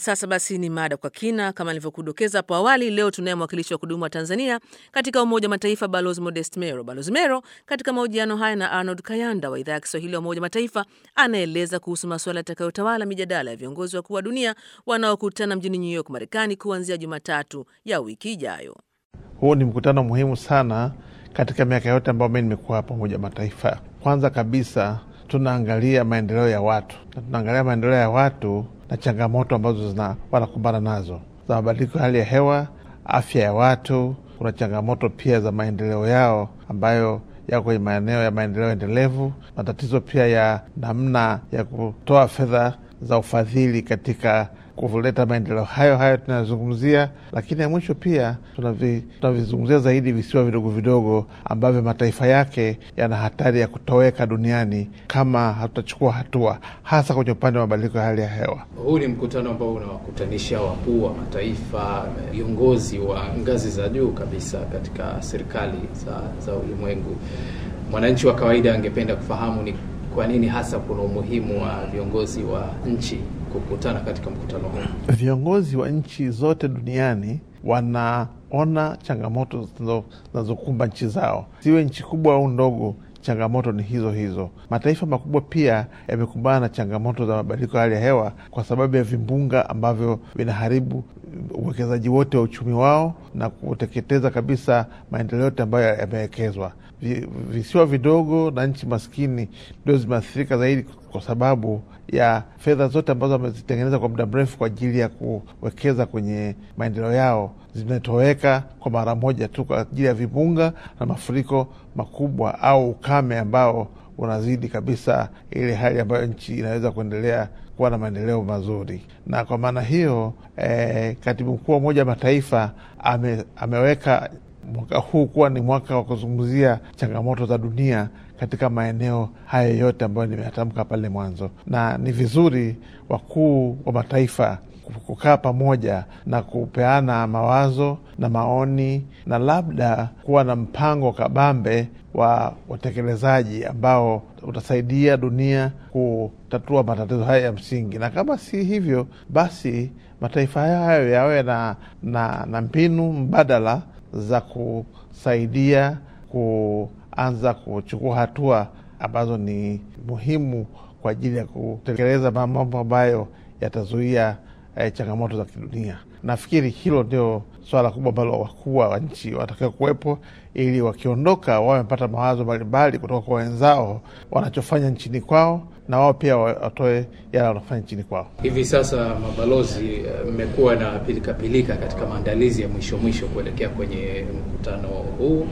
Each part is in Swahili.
sasa basi ni mada kwa kina. Kama nilivyokudokeza hapo awali, leo tunaye mwakilishi wa kudumu wa Tanzania katika Umoja wa Mataifa, Balozi Modest Mero. Balozi Mero katika mahojiano haya na Arnold Kayanda wa idhaa ya Kiswahili ya Umoja wa Mataifa anaeleza kuhusu masuala yatakayotawala mijadala ya viongozi wakuu wa dunia wanaokutana mjini New York, Marekani, kuanzia Jumatatu ya wiki ijayo. Huu ni mkutano muhimu sana katika miaka yote ambayo mi nimekuwa hapa Umoja wa Mataifa. Kwanza kabisa tunaangalia maendeleo ya watu na tunaangalia maendeleo ya watu na changamoto ambazo zina wanakumbana nazo za mabadiliko ya hali ya hewa, afya ya watu. Kuna changamoto pia za maendeleo yao ambayo yako kwenye maeneo ya maendeleo endelevu, matatizo pia ya namna ya kutoa fedha za ufadhili katika kuleta maendeleo hayo hayo tunayozungumzia, lakini ya mwisho pia tunavizungumzia zaidi visiwa vidogo vidogo ambavyo mataifa yake yana hatari ya kutoweka duniani kama hatutachukua hatua, hasa kwenye upande wa mabadiliko ya hali ya hewa. Huu ni mkutano ambao unawakutanisha wakuu wa mataifa, viongozi wa ngazi za juu kabisa katika serikali za, za ulimwengu. Mwananchi wa kawaida angependa kufahamu ni kwa nini hasa kuna umuhimu wa viongozi wa nchi kukutana katika mkutano huu. Viongozi wa nchi zote duniani wanaona changamoto zinazokumba nchi zao, ziwe nchi kubwa au ndogo. Changamoto ni hizo hizo. Mataifa makubwa pia yamekumbana na changamoto za mabadiliko ya hali ya hewa kwa sababu ya vimbunga ambavyo vinaharibu uwekezaji wote wa uchumi wao na kuteketeza kabisa maendeleo yote ambayo yamewekezwa. Visiwa vidogo na nchi maskini ndio zimeathirika zaidi kwa sababu ya fedha zote ambazo wamezitengeneza kwa muda mrefu kwa ajili ya kuwekeza kwenye maendeleo yao zimetoweka kwa mara moja tu kwa ajili ya vimbunga na mafuriko makubwa au ukame ambao unazidi kabisa ile hali ambayo nchi inaweza kuendelea kuwa na maendeleo mazuri. Na kwa maana hiyo eh, katibu mkuu wa Umoja wa Mataifa ame, ameweka mwaka huu kuwa ni mwaka wa kuzungumzia changamoto za dunia katika maeneo haya yote ambayo nimeyatamka pale mwanzo, na ni vizuri wakuu wa mataifa kukaa pamoja na kupeana mawazo na maoni na labda kuwa na mpango kabambe wa utekelezaji ambao utasaidia dunia kutatua matatizo haya ya msingi, na kama si hivyo, basi mataifa hayo hayo yawe na, na, na mbinu mbadala za kusaidia kuanza kuchukua hatua ambazo ni muhimu kwa ajili ya kutekeleza mambo ambayo yatazuia eh, changamoto za kidunia. Nafikiri hilo ndio swala kubwa ambalo wakuu wa nchi watakiwa kuwepo, ili wakiondoka wawe wamepata mawazo mbalimbali kutoka kwa wenzao wanachofanya nchini kwao, na wao pia watoe yale wanafanya nchini kwao. Hivi sasa mabalozi, mmekuwa na pilikapilika -pilika katika maandalizi ya mwisho mwisho kuelekea kwenye mkutano huu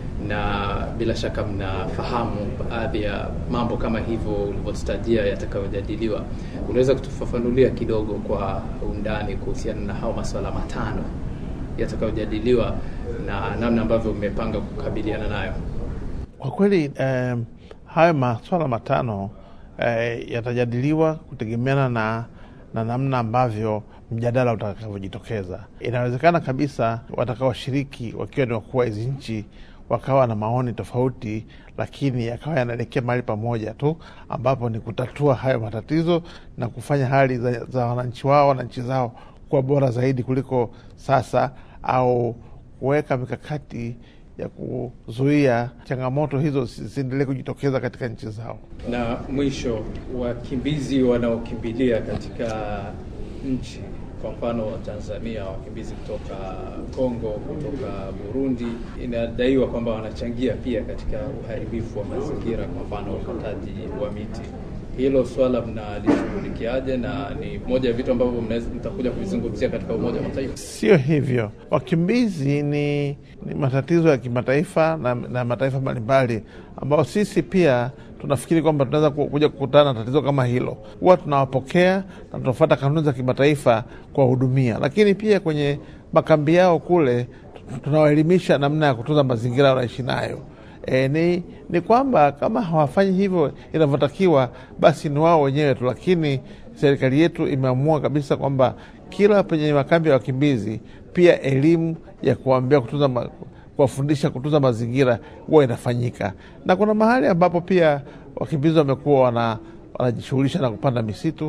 na bila shaka mnafahamu baadhi ya mambo kama hivyo ulivyotutajia yatakayojadiliwa. Unaweza kutufafanulia kidogo kwa undani kuhusiana na hao masuala matano yatakayojadiliwa na namna ambavyo mmepanga kukabiliana nayo? Kwa kweli eh, hayo maswala matano eh, yatajadiliwa kutegemeana na, na namna ambavyo mjadala utakavyojitokeza. Inawezekana kabisa watakaoshiriki wakiwa ni wakuu wa hizi nchi wakawa na maoni tofauti, lakini yakawa yanaelekea mahali pamoja tu, ambapo ni kutatua hayo matatizo na kufanya hali za, za wananchi wao wananchi zao kuwa bora zaidi kuliko sasa, au kuweka mikakati ya kuzuia changamoto hizo zisiendelee kujitokeza katika nchi zao. Na mwisho, wakimbizi wanaokimbilia katika nchi kwa mfano Tanzania, wakimbizi kutoka Kongo, kutoka Burundi, inadaiwa kwamba wanachangia pia katika uharibifu wa mazingira, kwa mfano ukataji wa miti. Hilo swala mnalishughulikiaje, na ni moja ya vitu ambavyo mtakuja kuvizungumzia katika Umoja wa Mataifa? Sio hivyo, wakimbizi ni, ni matatizo ya kimataifa na, na mataifa mbalimbali ambao sisi pia tunafikiri kwamba tunaweza kuja kukutana na tatizo kama hilo. Huwa tunawapokea na tunafuata kanuni za kimataifa kuwahudumia, lakini pia kwenye makambi yao kule tunawaelimisha namna ya kutunza mazingira wanaishi nayo. E, ni, ni kwamba kama hawafanyi hivyo inavyotakiwa, basi ni wao wenyewe tu, lakini serikali yetu imeamua kabisa kwamba kila penye makambi ya wakimbizi pia elimu ya kuambia kutunza kuwafundisha kutunza mazingira huwa inafanyika, na kuna mahali ambapo pia wakimbizi wamekuwa wana wanajishughulisha na kupanda misitu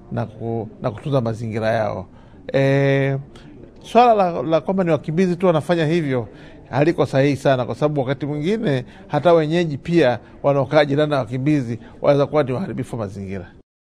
na, ku, na kutunza mazingira yao. E, swala la, la kwamba ni wakimbizi tu wanafanya hivyo haliko sahihi sana, kwa sababu wakati mwingine hata wenyeji pia wanaokaa jirani na wakimbizi wanaweza kuwa ni waharibifu wa mazingira.